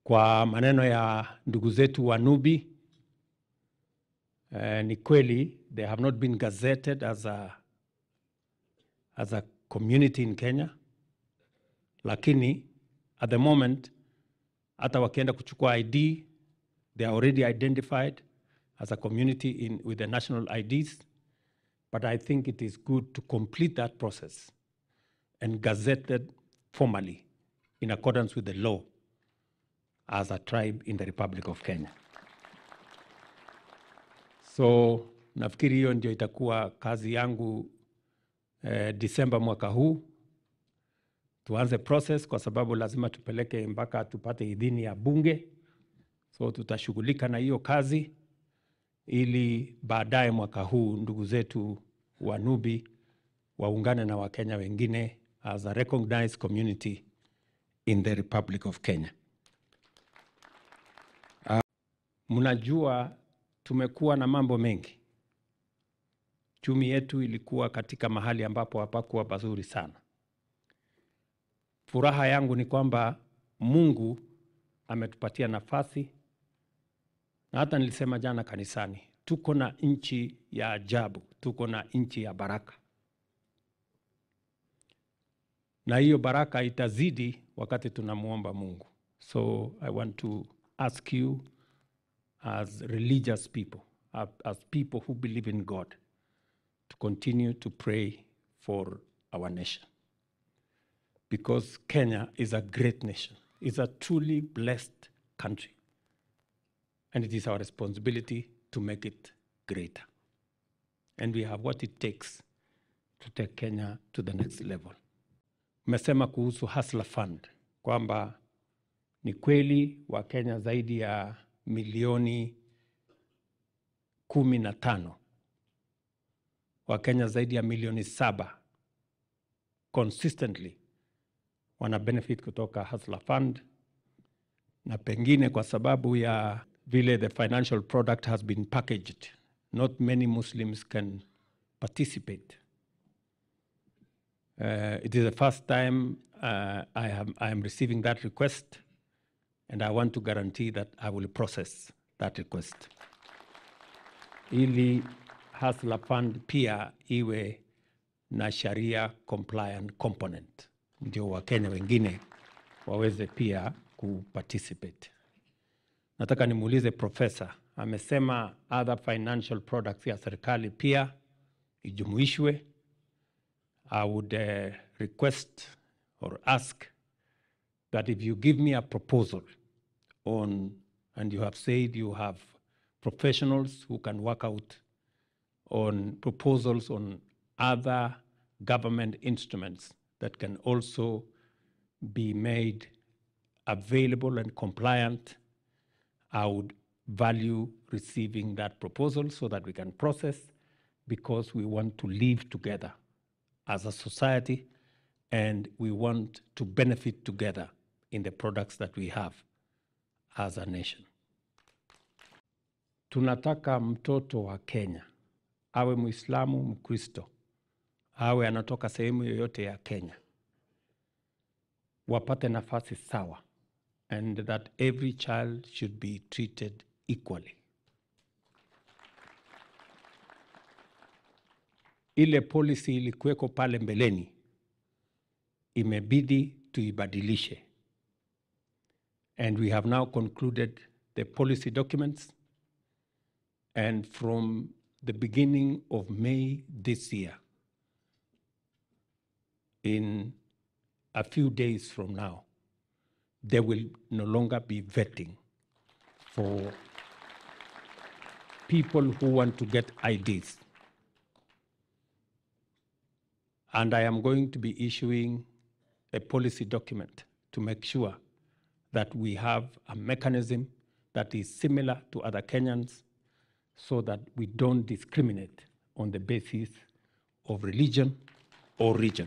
Kwa maneno ya ndugu zetu wa Nubi, eh, ni kweli they have not been gazetted as a, as a community in Kenya, lakini at the moment hata wakienda kuchukua ID they are already identified as a community in, with the national IDs but I think it is good to complete that process and gazette it formally in accordance with the law as a tribe in the Republic of Kenya. So nafikiri hiyo ndio itakuwa kazi yangu eh, Disemba mwaka huu tuanze process, kwa sababu lazima tupeleke mpaka tupate idhini ya bunge. So tutashughulika na hiyo kazi ili baadaye mwaka huu ndugu zetu wa Nubi waungane na Wakenya wengine as a recognized community in the Republic of Kenya. Mnajua tumekuwa na mambo mengi. Chumi yetu ilikuwa katika mahali ambapo hapakuwa pazuri sana. Furaha yangu ni kwamba Mungu ametupatia nafasi, na hata nilisema jana kanisani, tuko na nchi ya ajabu, tuko na nchi ya baraka, na hiyo baraka itazidi wakati tunamwomba Mungu. So I want to ask you as religious people, as people who believe in God, to continue to pray for our nation. Because Kenya is a great nation, it's a truly blessed country. And it is our responsibility to make it greater. And we have what it takes to take Kenya to the next level. Mmesema kuhusu Hustler Fund kwamba ni kweli Wakenya zaidi ya milioni kumi na tano Wakenya zaidi ya milioni saba consistently wana benefit kutoka Hustler Fund, na pengine kwa sababu ya vile the financial product has been packaged, not many Muslims can participate. Uh, it is the first time uh, I, am, I am receiving that request, and I want to guarantee that I will process that request ili Hustler Fund pia iwe na sharia compliant component, ndio Wakenya wengine waweze pia kuparticipate. Nataka nimuulize profesa, amesema other financial products ya serikali pia ijumuishwe. I would uh, request or ask that if you give me a proposal on, and you have said you have professionals who can work out on proposals on other government instruments that can also be made available and compliant, I would value receiving that proposal so that we can process because we want to live together as a society and we want to benefit together in the products that we have as a nation. Tunataka mtoto wa Kenya awe Muislamu, Mkristo, awe anatoka sehemu yoyote ya Kenya, wapate nafasi sawa and that every child should be treated equally. Ile policy ilikuweko pale mbeleni imebidi tuibadilishe, and we have now concluded the policy documents and from the beginning of May this year, in a few days from now, there will no longer be vetting for people who want to get IDs. And I am going to be issuing a policy document to make sure that we have a mechanism that is similar to other Kenyans so that we don't discriminate on the basis of religion or region.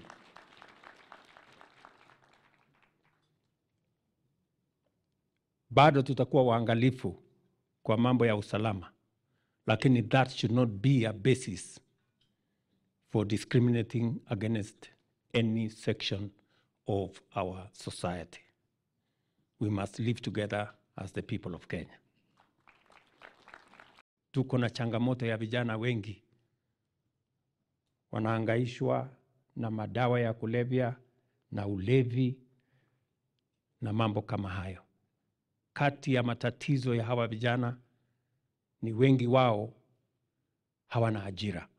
Bado tutakuwa waangalifu kwa mambo ya usalama, lakini that should not be a basis for discriminating against any section of our society. we must live together as the people of Kenya. Tuko na changamoto ya vijana wengi wanahangaishwa na madawa ya kulevya na ulevi na mambo kama hayo. Kati ya matatizo ya hawa vijana ni wengi wao hawana ajira.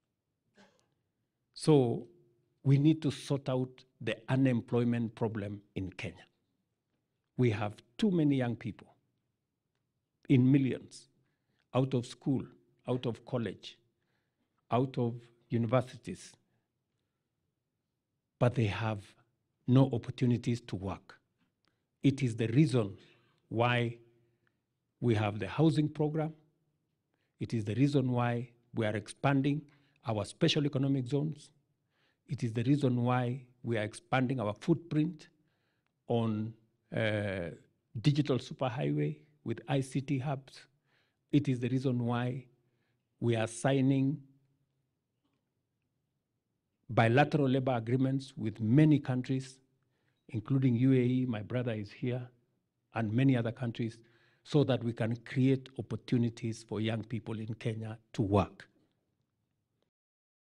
So we need to sort out the unemployment problem in Kenya. We have too many young people in millions out of school, out of college, out of universities, but they have no opportunities to work. It is the reason why we have the housing program. It is the reason why we are expanding our special economic zones. It is the reason why we are expanding our footprint on uh, digital superhighway with ICT hubs. It is the reason why we are signing bilateral labor agreements with many countries, including UAE, my brother is here, and many other countries, so that we can create opportunities for young people in Kenya to work.